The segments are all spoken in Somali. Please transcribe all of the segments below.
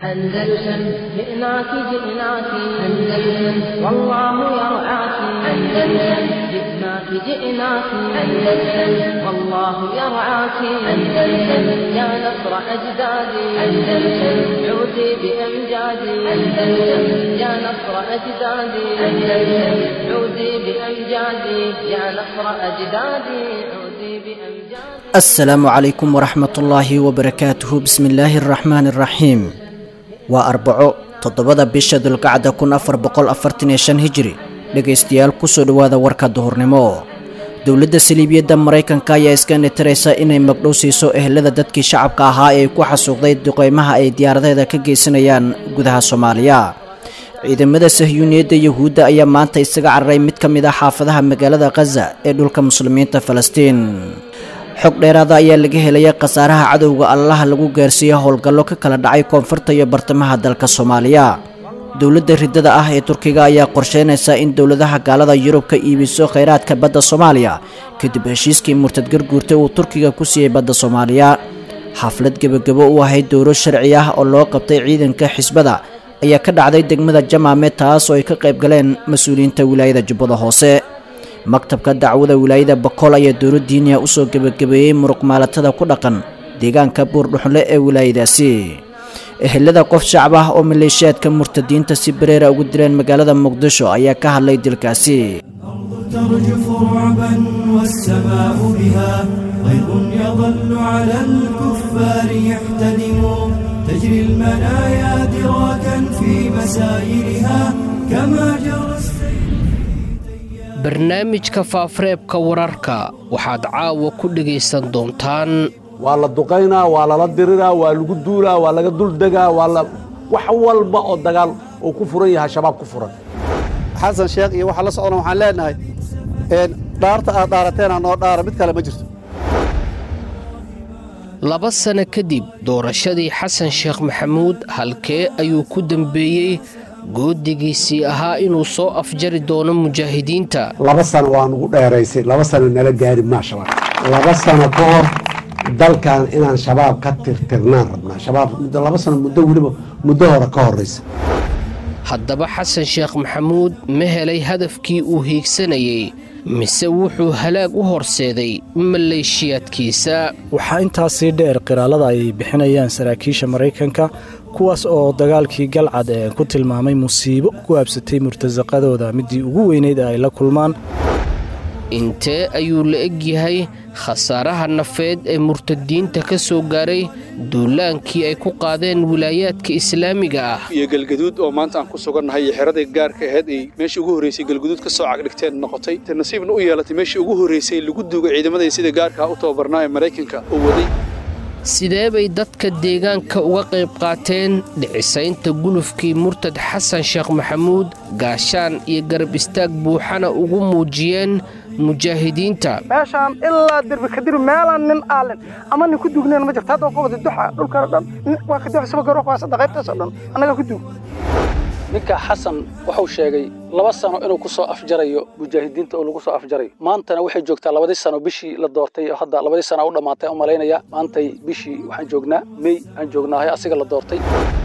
أندلسن جئناك جئناك أندلسن والله يرعاك أندلسن جئناك جئناك أندلسن والله يرعاك أندلسن يا نصر أجدادي أندلسن عودي بأمجادي أندلسن يا نصر أجدادي أندلسن عودي بأمجادي يا نصر أجدادي عودي بأمجادي asalaamu calaykum waraxmatullaahi wabarakaatuhu bismillaahi araxmaani araxiim waa arbaco toddobada bisha dulqacda kun afar boqol afartan iyo shan hijiri dhegaystayaal kusoo dhowaada warka duhurnimo dowladda saliibiyadda maraykanka ayaa iska nitiraysa inay magdhow siiso ehelada dadkii shacabka ahaa ee ku xasuuqday duqeymaha ay diyaaradaheeda ka geysanayaan gudaha soomaaliya ciidamada sahyuuniyadda yuhuudda ayaa maanta isaga cararay mid ka mid ah xaafadaha magaalada khaza ee dhulka muslimiinta falastiin xog dheeraada ayaa laga helaya khasaaraha cadowga allaha lagu gaarsiiya howlgallo ka kala dhacay koonfurta iyo bartamaha dalka soomaaliya dowladda riddada ah ee turkiga ayaa qorsheynaysa in dowladaha gaalada yurub ka iibiso khayraadka badda soomaaliya kadib heshiiskii murtad garguurta uu turkiga ku siiyey badda soomaaliya xaflad gebagabo u ahayd dowlo sharci ah oo loo qabtay ciidanka xisbada ayaa ka dhacday degmada jamaame taas oo ay ka qayb galeen mas-uuliyiinta wilaayada jubbada hoose maktabka dacwada wilaayada bakool ayaa dowlo diiniya usoo gebagabeeyey muruqmaalatada ku dhaqan deegaanka buurdhuxle ee wilaayadaasi ehelada qof shacab ah oo maleeshiyaadka murtadiinta si bareera ugu dileen magaalada muqdisho ayaa ka hadlay dilkaasi ترجف رعبا والسماء بها غيظ يظل على الكفار يحتدم تجري المنايا دراكا في مسائرها كما جرى barnaamijka faafareebka wararka waxaad caawa ku dhegaysan doontaan waa la duqaynaa waa lala diriraa waa lagu duulaa waa laga duldegaa waa la wax walba oo dagaal uu ku furan yahay shabaab ku furan xasan sheekh iyo waxaa la socdana waxaan leenahay dhaarta aad dhaarateena noo dhaara mid kale ma jirto laba sano kadib doorashadii xasan sheekh maxamuud halkee ayuu ku dembeeyey goodigiisii ahaa inuu soo afjari doono mujaahidiinta laba sano waa nugu dheeraysay laba sano nala gaari maa shabaab laba sano ka hor dalkan inaan shabaab ka tirtirnaan rabnaa shabaab muddo laba sano muddo weliba muddo hore ka horraysa haddaba xasan sheekh maxamuud ma helay hadafkii uu hiigsanayey mise wuxuu halaag u horseeday maleeshiyaadkiisa waxaa intaas sii dheer qiraalada ay bixinayaan saraakiisha maraykanka kuwaas oo dagaalkii galcad ee ku tilmaamay musiibo ku habsatay murtasaqadooda midii ugu weynayd ee ay la kulmaan intee ayuu la eg yahay khasaaraha nafeed ee murtadiinta ka soo gaaray duulaankii ay ku qaadeen wilaayaadka islaamiga ah iyo galgaduud oo maanta aan ku sugannahay iyo xeradii gaarka ahayd ay meeshii ugu horraysay galgaduud ka soo cagdhigteen noqotay te nasiibna u yeelatay meeshii ugu horraysay lagu duugay ciidamadii sida gaarkaa u tababarnaa ee maraykanka oo waday sidee bay dadka deegaanka uga qayb qaateen dhicisaynta gulufkii murtad xasan sheekh maxamuud gaashaan iyo garab istaag buuxana ugu muujiyeen mujaahidiinta meeshaan ilaa dirbi kadiri meelaan nin aalin ama nin ku duugneen ma jirto hadda ka wada duxa dhulkana dhan waa ka duxa saba garoq waa sadda qaybtaasoo dhan annagaa ku duug ninka xasan wuxuu sheegay laba sano inuu ku soo afjarayo mujaahidiinta oo lagu soo afjarayo maantana waxay joogtaa labadii sano bishii la doortay oo hadda labadii sana u dhammaatay u malaynaya maantay bishii waxaan joognaa mey aan joognaahay asiga la doortay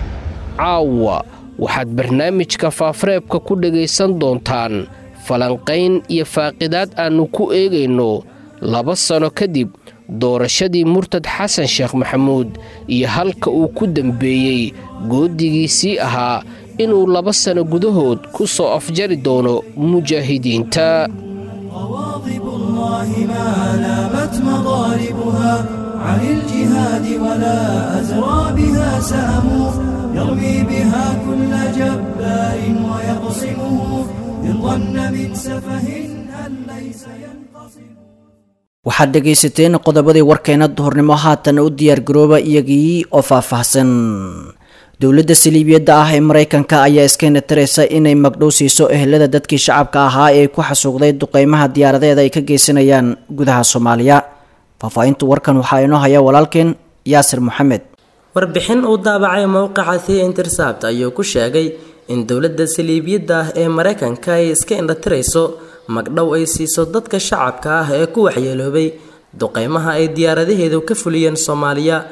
caawa waxaad barnaamijka faafareebka ku dhegaysan doontaan falanqayn iyo faaqidaad aannu ku eegayno laba sano kadib doorashadii murtad xasan sheekh maxamuud iyo halka uu ku dembeeyey goodigiisii ahaa inuu laba sano gudahood ku soo afjari doono mujaahidiinta غواضب الله ما نامت مضاربها عن الجهاد ولا أزرى بها سهم يرمي بها كل جبار ويقصمه إن ظن من سفه أن ليس ينقصم waxaad dhegaysateen qodobadii warkeena duhurnimo haatan u diyaargarooba iyagii oo faahfaahsan dowladda saliibiyadda ah ee maraykanka ayaa iska nitiraysa inay magdhow siiso ehelada dadkii shacabka ahaa ee ku xasuuqday duqeymaha diyaaradeeda ay ka geysanayaan gudaha soomaaliya faahfaahinta warkan waxaa inoo haya walaalkeen yaasir maxamed warbixin uu daabacay mowqaca the intersabt ayuu ku sheegay in dowladda saliibiyadda ah ee maraykanka ay iska indhatirayso magdhow ay siiso dadka shacabka ah ee ku waxyeeloobay duqeymaha ay diyaaradaheedu ka fuliyeen soomaaliya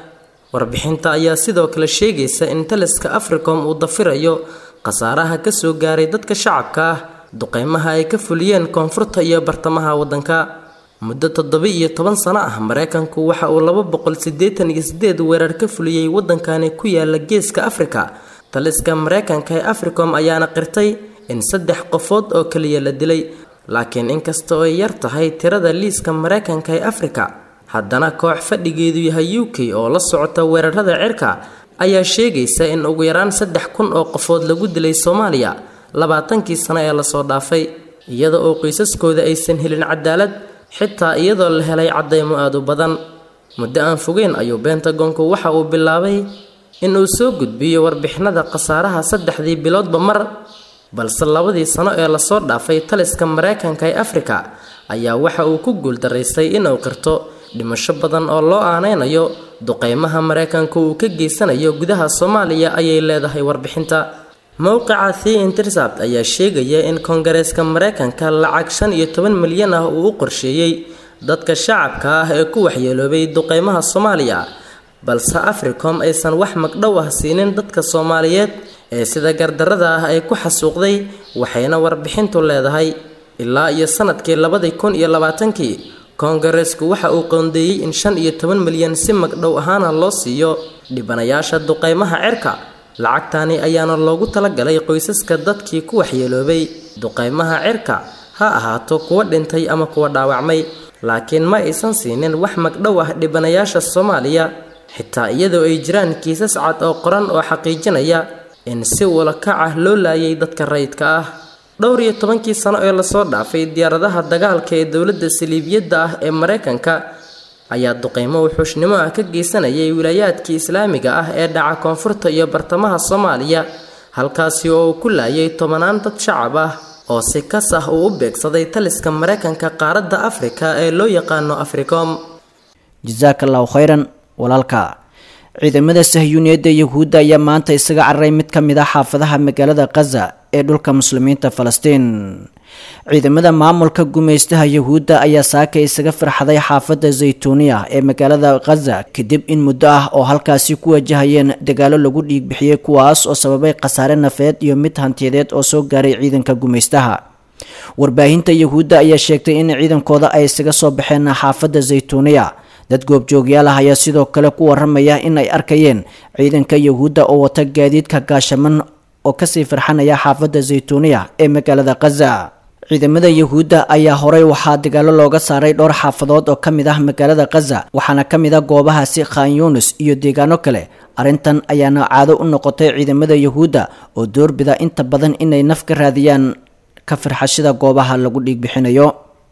warbixinta ayaa sidoo kale sheegaysa in taliska africom uu dafirayo khasaaraha kasoo gaaray dadka shacabka ah duqeymaha ay ka fuliyeen koonfurta iyo bartamaha waddanka muddo toddoba iyo toban sano ah mareykanku waxa uu laba boqol siddeetan iyo sideed weerar ka fuliyey waddankani ku yaala geeska afrika taliska mareykanka ee africom ayaana qirtay in saddex qofood oo keliya la dilay laakiin inkasta oo ay yar tahay tirada liiska mareykanka ee afrika haddana koox fadhigeedu yahay u k oo la socota weerarada cirka ayaa sheegaysa in ugu yaraan saddex kun oo qofood lagu dilay soomaaliya labaatankii sano ee lasoo dhaafay iyada oo qoysaskooda aysan helin cadaalad xitaa iyadoo la helay caddaymo aad u badan muddo aan fogeyn ayuu bentagonku waxa uu bilaabay inuu soo gudbiyo warbixinada khasaaraha saddexdii biloodba mar balse labadii sano ee lasoo dhaafay taliska mareykanka ee afrika ayaa waxa uu ku guuldaraystay inuu qirto dhimasho badan oo loo aaneynayo duqeymaha mareykanku uu ka geysanayo gudaha soomaaliya ayay leedahay warbixinta mowqica the intercept ayaa sheegaya in koongareeska mareykanka lacag shan iyo toban milyan ah uu u qorsheeyey dadka shacabka ah ee ku waxyeeloobay duqeymaha soomaaliya balse africom aysan wax magdhow ah siinin dadka soomaaliyeed ee sida gardarada ah ay ku xasuuqday waxayna warbixintu leedahay ilaa iyo sanadkii labadii kun iyo labaatankii koongareesku waxa uu qoondeeyey in shan iyo toban milyan si magdhow ahaana loo siiyo dhibanayaasha duqeymaha cirka lacagtaani ayaana loogu talagalay qoysaska dadkii ku waxyeeloobay duqeymaha cirka ha ahaato kuwa dhintay ama kuwa dhaawacmay laakiin ma aysan siinin wax magdhow ah dhibanayaasha soomaaliya xitaa iyadoo ay jiraan kiisas cad oo qoran oo xaqiijinaya in si walakac ah loo laayay dadka rayidka ah dhowr iyo tobankii sano ee lasoo dhaafay diyaaradaha dagaalka ee dowladda saliibiyadda ah ee mareykanka ayaa duqeymo wuxuushnimo ah ka geysanayay wilaayaadkii islaamiga ah ee dhaca koonfurta iyo bartamaha soomaaliya halkaasi oo uu ku laayay tobanaan dad shacab ah oo si kas ah uu u beegsaday taliska mareykanka qaaradda afrika ee loo yaqaano africom jasaakallahu khayran walaalka ciidamada sahyuuniyadda yahuudda ayaa maanta isaga cararay mid ka mid ah xaafadaha magaalada khaza ee dhulka muslimiinta falastiin ciidamada maamulka gumaystaha yahuudda ayaa saaka isaga farxaday xaafadda zaytuuniya ee magaalada khaza kadib in muddo ah oo halkaasi ku wajahayeen dagaalo lagu dhiigbixiyey kuwaas oo sababay khasaare nafeed iyo mid hantiyadeed oo soo gaaray ciidanka gumaystaha warbaahinta yahuudda ayaa sheegtay in ciidankooda ay isaga soo baxeen xaafadda zaytuuniya dad goobjoogyaal ah ayaa sidoo kale ku waramaya in ay arkayeen ciidanka yahuudda oo wata gaadiidka gaashaman oo kasii farxanaya xaafadda zaytuuniya ee magaalada khaza ciidamada yahuudda ayaa horey waxaa dagaalo looga saaray dhowr xaafadood oo ka mid ah magaalada khaza waxaana ka mid ah goobahaasi khan yunis iyo deegaano kale arrintan ayaana caado u noqotay ciidamada yahuudda oo doorbida inta badan inay naf ka raadiyaan ka farxashada goobaha lagu dhiigbixinayo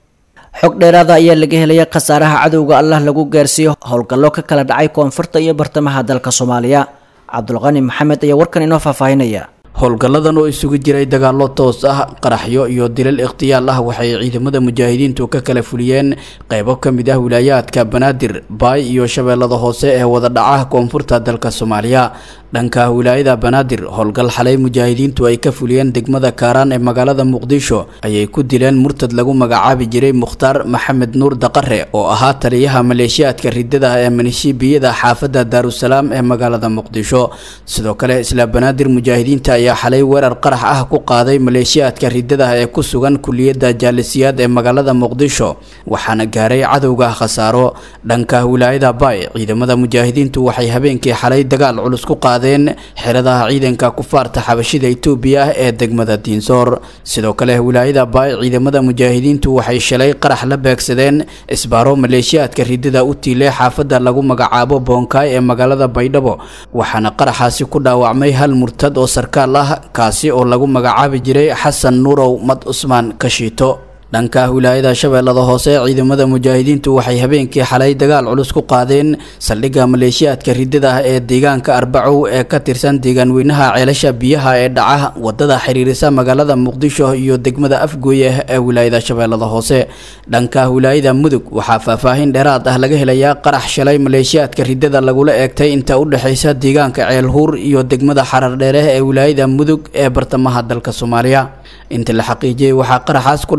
xog dheeraada ayaa laga helaya khasaaraha cadowga allah lagu gaarsiiyo howlgallo ka kala dhacay koonfurta iyo bartamaha dalka soomaaliya cabdulqani maxamed ayaa warkan inoo faahfaahinaya howlgalladan oo isugu jiray dagaallo toos ah qaraxyo iyo dilal ikhtiyaal ah waxay ciidamada mujaahidiintu ka kala fuliyeen qeybo ka mid ah wilaayaadka banaadir baay iyo shabeellada hoose ee wada dhaca koonfurta dalka soomaaliya dhanka wilaayada banaadir howlgal xalay mujaahidiintu ay ka fuliyeen degmada kaaraan ee magaalada muqdisho ayay ku dileen murtad lagu magacaabi jiray mukhtaar maxamed nuur daqare oo ahaa taliyaha maleeshiyaadka ridada ee manishiibiyada xaafadda daarusalaam ee magaalada muqdisho sidoo kale isla banaadir mujaahidiinta ayaa xalay weerar qarax ah ku qaaday maleeshiyaadka ridada ee ku sugan kuliyadda jaalisiyaad ee magaalada muqdisho waxaana gaaray cadowga khasaaro dhanka wilaayada baay ciidamada mujaahidiintu waxay habeenkii xalay dagaal culus ku qaadeen xeradaha ciidanka kufaarta xabashida itoobiya ah ee degmada diinsoor sidoo kale wilaayada baay ciidamada mujaahidiintu waxay shalay qarax la beegsadeen isbaaro maleeshiyaadka ridada u tiilay xaafadda lagu magacaabo boonkaay ee magaalada baydhabo waxaana qaraxaasi ku dhaawacmay hal murtad oo sarkaal ah kaasi oo lagu magacaabi jiray xasan nuurow mad cusmaan kashiito dhanka wilaayada shabeellada hoose ciidamada mujaahidiintu waxay habeenkii xalay dagaal culus ku qaadeen saldhigga maleeshiyaadka ridada ah ee deegaanka arbacow ee ka tirsan deegaan weynaha ceelasha biyaha ee dhaca wadada xiriirisa magaalada muqdisho iyo degmada afgooye ee wilaayada shabeellada hoose dhanka wilaayada mudug waxaa faahfaahin dheeraad ah laga helayaa qarax shalay maleeshiyaadka ridada lagula eegtay inta u dhexaysa deegaanka ceelhuur iyo degmada xarardheere ee wilaayada mudug ee bartamaha dalka soomaaliya inta la xaqiijiyey waxaa qaraxaas ku dhaawacmay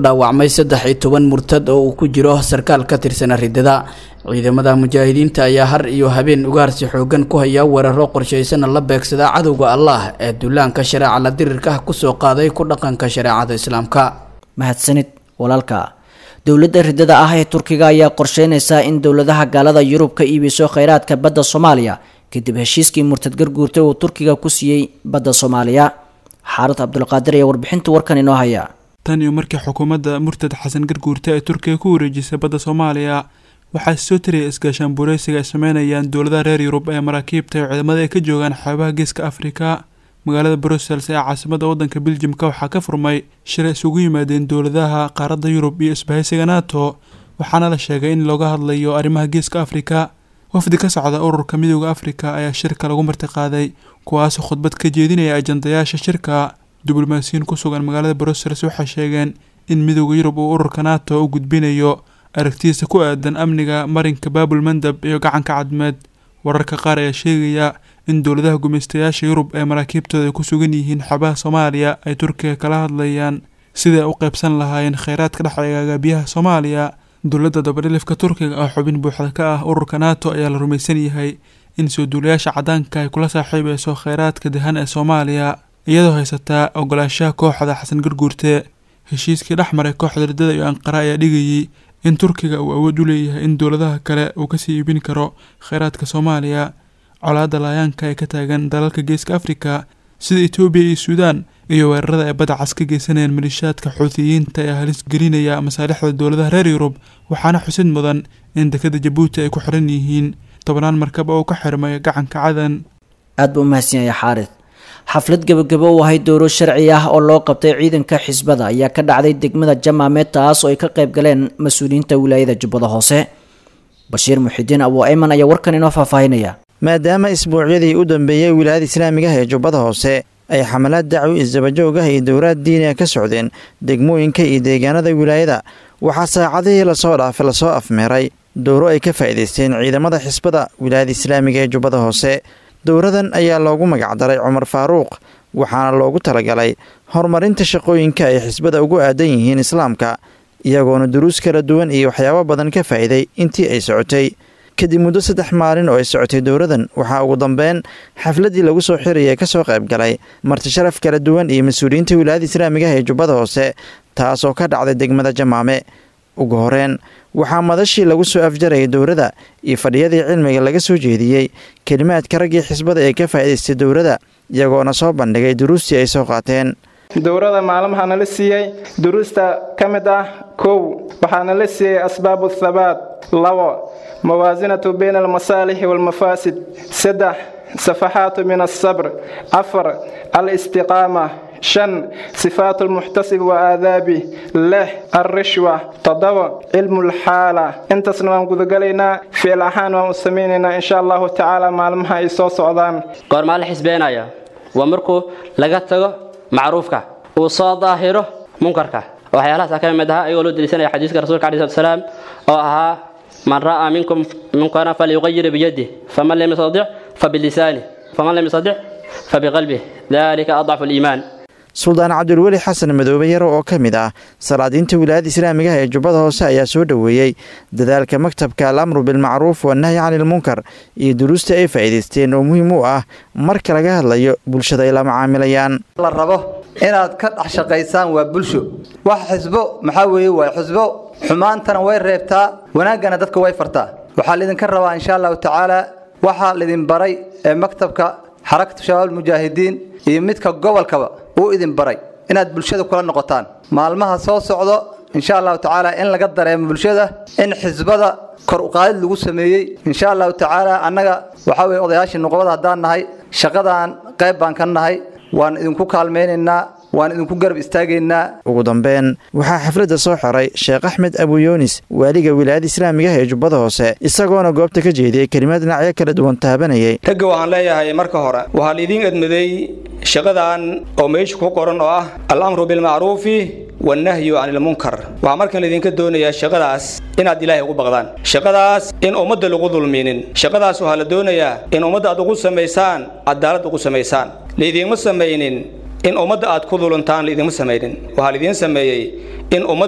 dhaawacmay saddex iyo toban murtad oo uu ku jiro sarkaal ka tirsan ridada ciidamada mujaahidiinta ayaa har iyo habeen ugaarsi xoogan ku haya weeraro qorshaysana la beegsada cadowga allah ee duulaanka shareeca la dirirka kusoo qaaday ku dhaqanka shareecada islaamka mahadsanid walaalka dowladda ridada ah ee turkiga ayaa qorsheynaysaa in dowladaha gaalada yurub ka iibiso kheyraadka badda soomaaliya kadib heshiiskii murtad garguurtay uu turkiga ku siiyey badda soomaaliya xaarad cabdulqaadir ayaa warbixinta warkan inoo haya tan iyo markii xukuumadda murtad xasan garguurta ee turkiga ku wareejisay badda soomaaliya waxaa soo tiraya isgaashaan bureysiga ay sameynayaan dowladaha reer yurub ee maraakiibta iyo ciidamada ay ka joogaan xeebaha geeska afrika magaalada brussels ee caasimada wadanka beljimka waxaa ka furmay shir isugu yimaadeen dowladaha qaaradda yurub iyo isbahaysiga nato waxaana la sheegay in looga hadlayo arrimaha geeska afrika wafdi ka socda ururka midooda afrika ayaa shirka lagu martiqaaday kuwaasoo khudbad ka jeedinaya ajandayaasha shirka diblomaasiyiin ku sugan magaalada brussels waxay sheegeen in midooda yurub uu ururka nato u gudbinayo aragtidiisa ku aadan amniga marinka baabul mandab iyo gacanka cadmeed wararka qaar ayaa sheegaya in dowladaha gumaystayaasha yurub ee maraakiibtooda ay ku sugan yihiin xabaha soomaaliya ay turkiga kala hadlayaan sidai ay u qaybsan lahaayeen kheyraadka dhexeegaaga biyaha soomaaliya dowladda dabadhilifka turkiga oo xubin buuxda ka ah ururka nato ayaa la rumaysan yahay in soo duulayaasha cadaanka ay kula saaxiibeyso kheyraadka dahan ee soomaaliya iyadoo haysataa ogolaanshaha kooxda xasan garguurte heshiiskii dhex maray kooxda ridada iyo anqara ayaa dhigayay in turkiga uu awood u leeyahay in dowladaha kale uu kasii iibin karo kheyraadka soomaaliya colaadda laayaanka ee ka taagan dalalka geeska afrika sida etoobiya iyo suudaan iyo weerarada ay badda cas ka geysanayaan malishaadka xuutiyiinta ee halis gelinaya masaalixda dowladaha reer yurub waxaana xusid mudan in dekada jabuuti ay ku xiran yihiin tobnaan markab oo ka xirmay gacanka cadan aad buu umahadsan yahay xaarid xaflad gebagabo u ahayd dowro sharci ah oo loo qabtay ciidanka xisbada ayaa ka dhacday degmada jamaameed taas oo ay ka qayb galeen mas-uuliyiinta wilaayada jubbada hoose bashiir muxidiin abu ayman ayaa warkan inoo faahfaahinaya maadaama isbuucyadii u dambeeyey wilaayada islaamiga ah ee jubbada hoose ay xamalaad dacwi isdabajoog ah iyo dowlaad diiniga ka socdeen degmooyinka iyo deegaanada wilaayada waxaa saacadihii lasoo dhaafay lasoo afmeeray dowro ay ka faa'iidaysteen ciidamada xisbada wilaayada islaamiga ee jubbada hoose dowradan ayaa loogu magacdaray cumar faaruuq waxaana loogu talagalay horumarinta shaqooyinka ay xisbada ugu aadan yihiin islaamka iyagoona duruus kala duwan iyo waxyaabo badan ka faa'iiday intii ay socotay kadib muddo saddex maalin oo ay socotay dowradan waxaa ugu dambeyn xafladdii lagu soo xiraya ka soo qayb galay martisharaf kala duwan iyo mas-uuliyiinta wilaayada islaamiga ah ee jubbada hoose taasoo ka dhacday degmada jamaame ugu horeen waxaa madashii lagu soo afjarayay dowrada iyo fadhiyadii cilmiga laga soo jeediyey kelimaadka raggii xisbada ee ka faa'idaystay dowrada iyagoona soo bandhigay duruustii ay soo qaateen dowrada maalmaha nala siiyey duruusta ka mid ah kow waxaa nala siiyey asbaabu thabaat labo mawaasinatu bayna almasaalixi waalmafaasid saddex safaxaatu min alsabr afar alistiqaama shan sifaat almuxtasib wa aadaabi lix alrishwa toddoba cilmu lxaala intaasna waan gudagalaynaa ficil ahaan waan u samaynaynaa insha allahu tacaala maalmaha ay soo socdaan goormaa la xisbeenaya waa markuu laga tago macruufka uu soo daahiro munkarka waxyaalahaas ka mid ahaa ayagoo loo deliisanaya xadiiska rasuulka alai salatu salaam oo ahaa man ra'aa minkum munkaran falyuqayir biyadih faman lam yastadic fabilisanih faman lam yastadic fabiqalbih dalika adcafu aliimaan suldaan cabdulweli xasan madoobe yaro oo ka mid ah salaadiinta wilaayada islaamiga ah ee jubbada hoose ayaa soo dhoweeyey dadaalka maktabka alamru bilmacruuf wanahyi cani ilmunkar iyo duruusta ay faa'iidaysteen oo muhiim u ah marka laga hadlayo bulshada ay la macaamilayaan la rabo inaad ka dhex shaqaysaan waa bulsho wax xisbo maxaa weeye waa xisbo xumaantana way reebtaa wanaaggana dadka way fartaa waxaa laydinka rabaa insha allahu tacaala waxaa laydin baray ee maktabka xarakatu shabaab mujaahidiin iyo midka gobolkaba uu idin baray inaad bulshada kula noqotaan maalmaha soo socdo insha allahu tacaala in laga dareemo bulshada in xisbada kor uqaadid lagu sameeyey insha allahu tacaala annaga waxaa weye odayaashii nuqbada haddaan nahay shaqadaan qayb baan ka nahay waan idinku kaalmaynaynaa waan idinku garab istaagaynaa ugu dambeyn waxaa xafladda soo xiray sheekh axmed abuyunis waaliga wilaayada islaamiga ah ee jubbada hoose isagoona goobta ka jeediyey kelimad dhinacyo kala duwan taabanayay ragga waxaan leeyahay marka hore waxaa laidiin edmaday shaqadan oo meesha ku qoran oo ah alamru bilmacruufi wannahyu can ilmunkar waxaa markan laydinka doonayaa shaqadaas inaad ilaahay ugu baqdaan shaqadaas in ummadda lagu dulminin shaqadaas waxaa la doonayaa in ummadda aad ugu samaysaan cadaalad ugu samaysaan laydiinma samaynin in ummadda aad ku duluntaan laydinma samaynin waxaa laidiin sameeyey in ummadda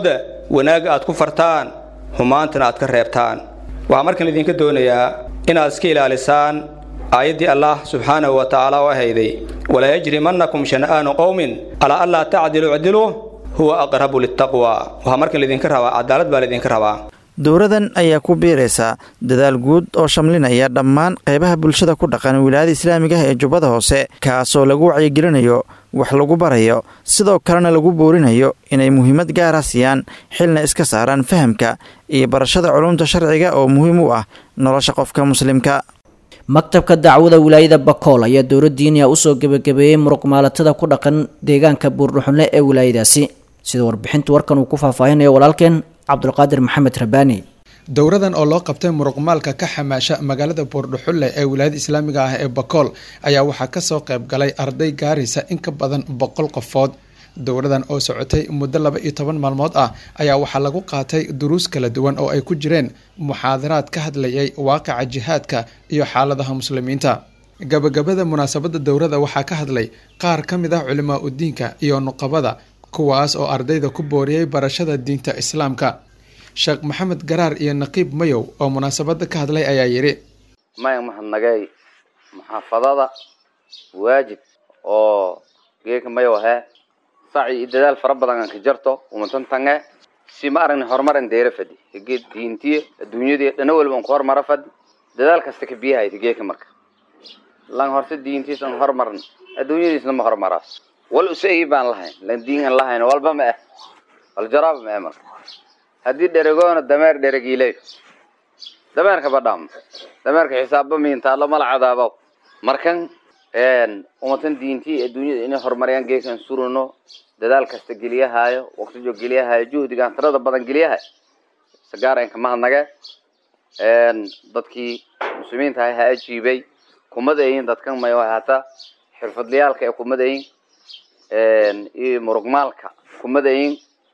wanaagga aad ku fartaan xumaantana aad ka reebtaan waxaa markan idinka doonayaa inaad iska ilaalisaan aayaddii allah subxaanahu wa tacaala oo ahayday walaa yajrimannakum shana'aanu qowmin alaa allaa tacdilu icdiluu huwa aqrabu litaqwa waxaa markan laydinka rabaa cadaalad baa laydinka rabaa dowradan ayaa ku biiraysa dadaal guud oo shamlinaya dhammaan qaybaha bulshada ku dhaqan wilaayada islaamiga ah ee jubbada hoose kaasoo lagu wacyigelinayo wax lagu barayo sidoo kalena lagu boorinayo inay muhiimad gaara siiyaan xilna iska saaraan fahamka iyo barashada culumta sharciga oo muhiim u ah nolosha qofka muslimka maktabka dacwada wilaayada bakool ayaa dowladdiiniya usoo gebagabeeyey muruqmaalatada ku dhaqan deegaanka buurdhuxunle ee wilaayadaasi sida warbixinta warkan uu ku faahfaahinayo walaalkeen cabdulqaadir maxamed rabaani dowradan oo loo qabtay muruqmaalka ka xamaasha magaalada buurdhuxulle ee wilaayada islaamiga ah ee bakool ayaa waxaa kasoo qayb galay arday gaaraysa in ka badan boqol qofood dowradan oo socotay muddo laba iyo toban maalmood ah ayaa waxaa lagu qaatay duruus kala duwan oo ay ku jireen muxaadaraad ka hadlayay waaqica jihaadka iyo xaaladaha muslimiinta gabagabada munaasabada dowrada waxaa ka hadlay qaar ka mid ah culimaa udiinka iyo nuqabada kuwaas oo ardayda ku booriyey barashada diinta islaamka sheekh maxamed garaar iyo naqiib mayow oo munaasabada ka hadlay ayaa yidhi maya mahadnagay muxaafadada waajib oo geeka mayow ahee saci iyo dadaal fara badan aan ka jarto umatantange si ma aragni horumaran deera fadi hige diintiya adduunyadiya dhana waliba aan ku hormara fadi dadaal kasta ka biyahayta geeka marka lan horse diintiis aan hormaran adduunyadiisna ma hormaraas wal usai baan lahayn lan diin aan lahayn walba ma eh wal jaraaba ma eh marka haddii dheregoona dameer dheregiiley dameerka badhaam dameerka xisaabba miintaalo mala cadaabaw markan umatan diintii adduunyada inay horumariyaan geekan surano dadaal kasta geliyahaayo waqtijo geliyahaayo juhdigaan tirada badan geliyahay sagaaraynka mahadnage dadkii muslimiinta ah ha ajiibay kumadayin dadkan mayo hata xirfadlayaalka ee kumadayin iyo muruqmaalka kumadayin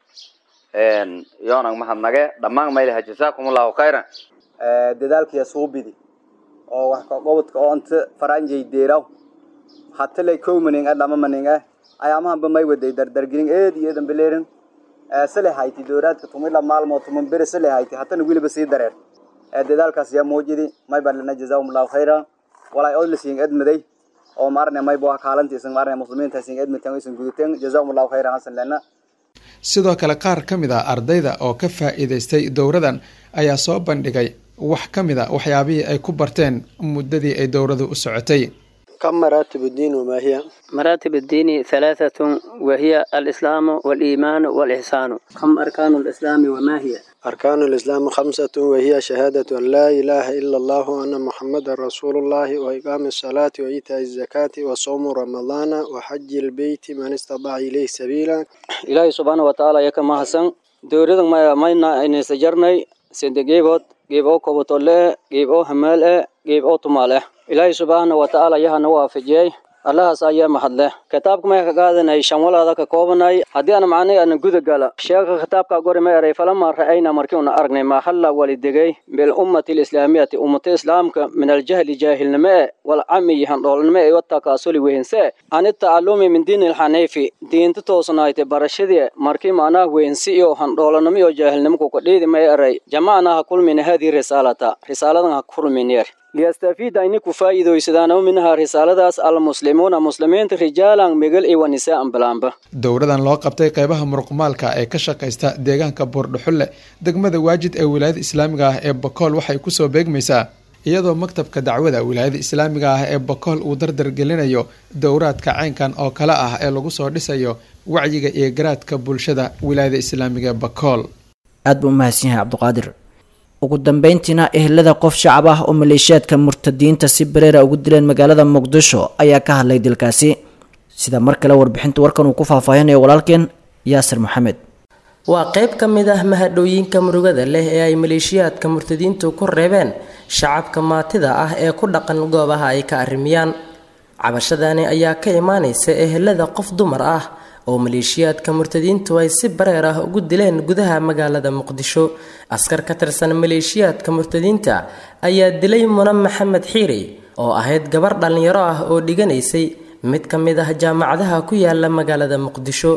yoonang mahadnage dhammaan maylaha jasaakum allahu khayran dadaalkiya suubidi oo wax ka qobodka oo anta faranjay deeraw hatalay kowmaning a dhama maning ah ayaamahanba may waday dardargelin eed iyo eedan beleerin sale hayti dowraadka tumila maalmood tuman bere sale hayti hatana weliba sii dareer dadaalkaas yaa muujidi may baa lana jazaahum allahu khayra walay oo lasiin edmaday oo maarne may baa kaalanti isan maarne muslimiinta isan edmataan isan gudateen jazaahum allahu khayra hasan lana sidoo kale qaar ka mid a ardayda oo ka faa'iidaystay dowradan ayaa soo bandhigay wax ka mid a waxyaabihii ay ku barteen muddadii ay dowradu u socotay كم مراتب الدين وما هي؟ مراتب الدين ثلاثة وهي الإسلام والإيمان والإحسان كم أركان الإسلام وما هي؟ أركان الإسلام خمسة وهي شهادة أن لا إله إلا الله وأن محمد رسول الله وإقام الصلاة وإيتاء الزكاة وصوم رمضان وحج البيت من استطاع إليه سبيلا إلهي سبحانه وتعالى يكما حسن دوريدن ما ماينا إن سجرني سندقيبوت جيبو كوبوتولي جيبو همالة جيبو تمالة ilaahay subxaana wa tacaala yahana waafajiyey allahaas ayaa mahadleh kitaabka may ka qaadanay shanwalaada ka koobanay haddii aan macnay ana guda gala sheeka kitaabka gori ma eray falama ra'ayna markii una aragnay maa halla walidegay bilummati lislaamiyati ummata islaamka min aljahli jaahilnimo e walcamiyi handhoolnimo e watakaasuli wehense ani tacalumi min diini lxaniifi diinta toosnaayte barashadii markii macnaha wehensi iyo handhoolanimo iyo jaahilnimo kukadhiidi ma eray jamacnaa ha kulmina haadii risaalata risaaladan ha kulmineer liyastafiida ini ku faa'iidaysadaan minhaa risaaladaas almuslimuuna muslimiinta rijaalan megal iyo wanisaan balaanba dowradan loo qabtay qeybaha muruqmaalka ee ka shaqaysta deegaanka buurdhuxulle degmada waajid ee wilaayada islaamiga ah ee bakool waxay kusoo beegmaysaa iyadoo maktabka dacwada wilaayada islaamiga ah ee bakool uu dardargelinayo dowraadka caynkan oo kale ah ee lagu soo dhisayo wacyiga iyo garaadka bulshada wilaayada islaamiga ee bakool aad buu umahadsan yahay cabdiqaadir ugu dambeyntiina ehelada qof shacab ah oo maleeshiyaadka murtadiinta si bareera ugu dileen magaalada muqdisho ayaa ka hadlay dilkaasi sida mar kale warbixinta warkan uu ku faahfaahinayo walaalkeen yaasir maxamed waa qayb ka mid ah mahadhooyinka murugada leh ee ay maleeshiyaadka murtadiintu ku reebeen shacabka maatida ah ee ku dhaqan goobaha ay ka arrimiyaan cabashadani ayaa ka imaanaysa ehelada qof dumar ah oo maleeshiyaadka murtadiintu ay si bareer ah ugu dileen gudaha magaalada muqdisho askar ka tirsan maleeshiyaadka murtadiinta ayaa dilay muna maxamed xiiri oo ahayd gabar dhallinyaro ah oo dhiganaysay mid ka mid ah jaamacadaha ku yaala magaalada muqdisho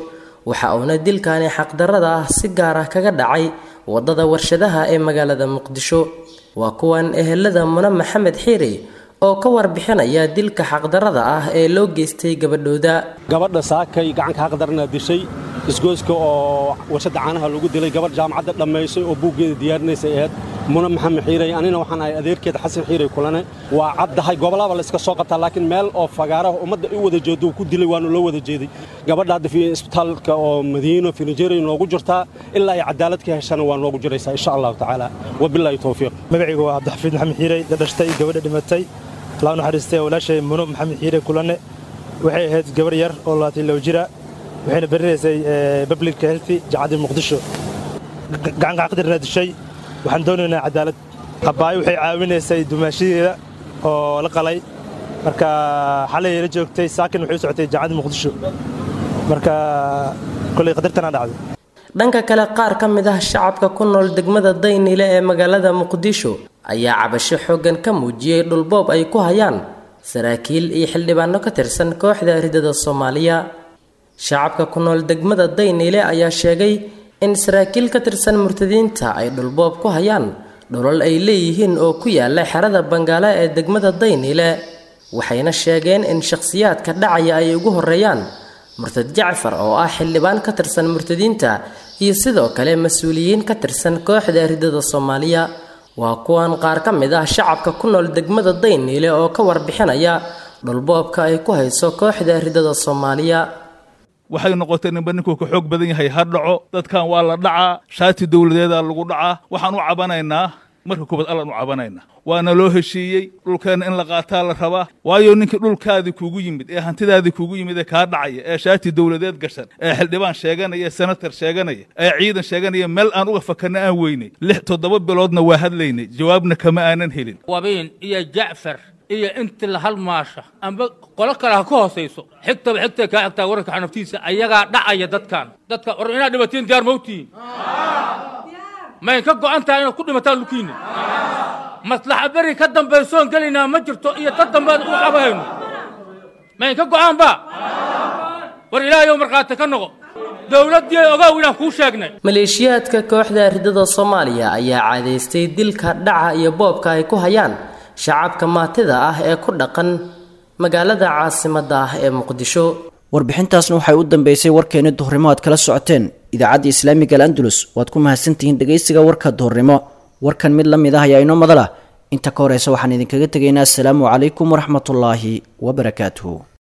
waxa uuna dilkani xaqdarrada ah si gaar ah kaga dhacay waddada warshadaha ee magaalada muqdisho waa kuwan ehelada mune maxamed xiiri oo ka warbixinaya dilka xaqdarrada ah ee loo geystay gabadhooda gabadha saakay gacanka xaqdarana dishay isgoyska oo warshadda caanaha lagu dilay gabadh jaamacadda dhammaysay oo buuggeeda diyaarinaysay ahayd mune maxamed xiirey anina waxaan ahay adeerkeeda xasan xiirey kulane waa caddahay gobolaba layska soo qabtaa laakiin meel oo fagaaraha ummadda u wada jeedo uu ku dilay waanu loo wada jeeday gabadha hadda isbitaalka oo madiino finijeeriya noogu jirtaa ilaa ay cadaalad ka heshana waa noogu jiraysaa insha allahu tacaala wabilaahi towfiiq magacaygu waa cabdixafiid maxamed xiirey dhashtay gabadha dhimatay laa naxariistay walaashay muno maxamed xiire kulane waxay ahayd gabar yar oo labaatan low jira waxayna berinaysay public healthy jacaddii muqdisho gacanka xaqdirna dishay waxaan doonaynaa cadaalad abaayo waxay caawinaysay dumaashadeeda oo la qalay marka xalay la joogtay saakin waxay u socotay jacaddii muqdisho marka kolay qadartana dhacday dhanka kale qaar ka mid ah shacabka ku nool degmada daynile ee magaalada muqdisho ayaa cabasho xooggan ka muujiyey dhulboob ay ku hayaan saraakiil iyo xildhibaano ka tirsan kooxda ridada soomaaliya shacabka ku nool degmada daynile ayaa sheegay in saraakiil ka tirsan murtadiinta ay dhulboob ku hayaan dhulal ay leeyihiin oo ku yaala xerada bangaale ee degmada daynile waxayna sheegeen in shakhsiyaadka dhacaya ay ugu horeeyaan murtad jacfar oo ah xildhibaan ka tirsan murtadiinta iyo sidoo kale mas-uuliyiin ka tirsan kooxda ridada soomaaliya waa kuwan qaar ka mid ah shacabka ku nool degmada dayniile oo ka warbixinaya dhulboobka ay ku hayso kooxda ridada soomaaliya waxay noqotay ninba ninkuu ka xoog badan yahay ha dhaco dadkan waa la dhacaa shaati dowladeeda lagu dhacaa waxaan u cabanaynaa marka kubad allaan u cabanaynaa waana loo heshiiyey dhulkeenna in la qaataa la rabaa waayo ninkii dhulkaadii kugu yimid ee hantidaadii kugu yimid ee kaa dhacaya ee shaati dowladeed gashan ee xildhibaan sheeganaya ee senatar sheeganaya ee ciidan sheeganaya meel aan uga fakarna aan weynay lix toddoba biloodna waa hadlaynay jawaabna kama aanan helin wabiin iyo jacfar iyo inti la halmaasha amba qolo kale ha ka hoosayso xigtaba xigtay kaa xigtaa wararka xanaftiisa ayagaa dhacaya dadkan dadka war inaad dhimatiin diyaar mawtihiin mayn ka go'an tahay inaad ku dhimataan lukiinna maslaxa beri ka dambaysoon gelaynaa ma jirto iyo dad dambeed u qabahayno mayn ka go'aanba war ilaahayow markhaati ka noqo dowladdii ogow inaan kuu sheegnay maleeshiyaadka kooxda ridada soomaaliya ayaa caadaystay dilka dhaca iyo boobka ay ku hayaan shacabka maatida ah ee ku dhaqan magaalada caasimadda ah ee muqdisho warbixintaasna waxay u dambeysay warkeeni duhurnimo aad kala socoteen idaacadda islaamiga al'andalus waad ku mahadsantihiin dhegaysiga warka duhurnimo warkan mid la mid ah ayaa inoo madala inta ka horeysa waxaan idinkaga tegaynaa asalaamu calaykum waraxmatullaahi wabarakaatuhu